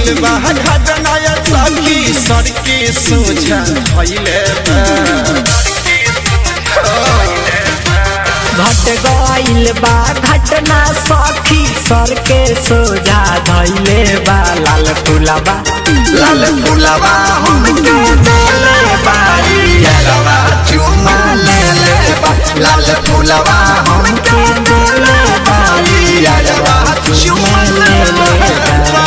गइल बा घटना या सखी सर के सोझा भइले बा घट गइल बा घटना सखी सर के सोझा धैले बा लाल फुलाबा लाल फुलवा हमके देले बारी यारवा चुमा ले ले बा लाल फुलवा हमके देले बारी यारवा चुमा ले ले बा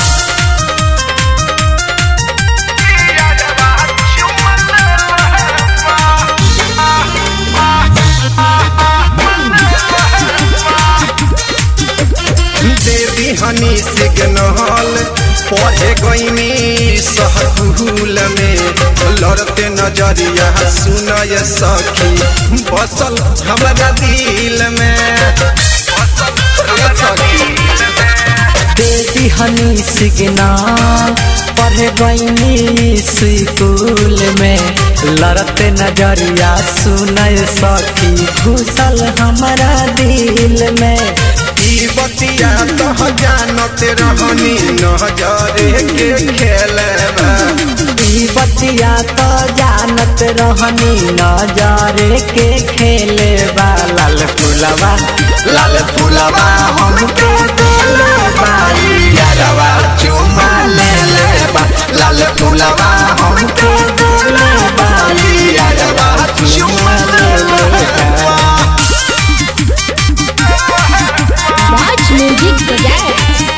देवी हनी सिग्नल पढ़े गईनी सहकुल में लड़ते नजरिया सुनय सखी बसल हमरा दिल में ए सखी देवी हनी सिग्नल पढ़े गईनी स्कूल में लड़ते नजरिया सुनय सखी घुसल हमारा दिल में ई बतिया तो जानत रहनी नजरे के खेलबा ई बतिया तो जानत रहनी नजरे के खेले बा लाल फुलवा लाल फुलवा हमके देले बारी यारवा चुमा ले ले बा लाल फुलवा हमके देले बारी यारवा चुमा ले ले बा Watch music today.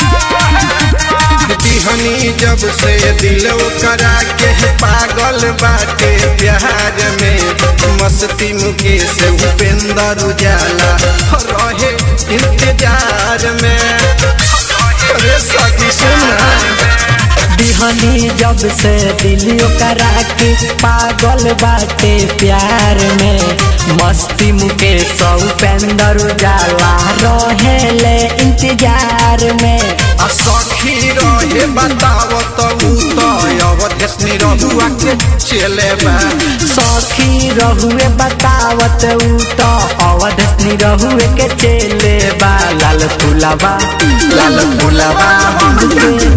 बिहनी जब से दिल करा के पागल बाटे प्यार में मस्ती मुके से उपेंद्र उजाला रहे इंतजार में अरे सखी सुना बिहनी जब से दिलियो करा के पागल बाटे प्यार में मस्ती मुके सौ पेंदर उजाला रहेले इंतजार में आ सखी रहे बताव तो तो अवधेशनी रहुआ के चले बा सखी रहुए बतावत ऊ तो अवधनी रहुए के चेले बा लाल फुलावा लाल फुलवा हमके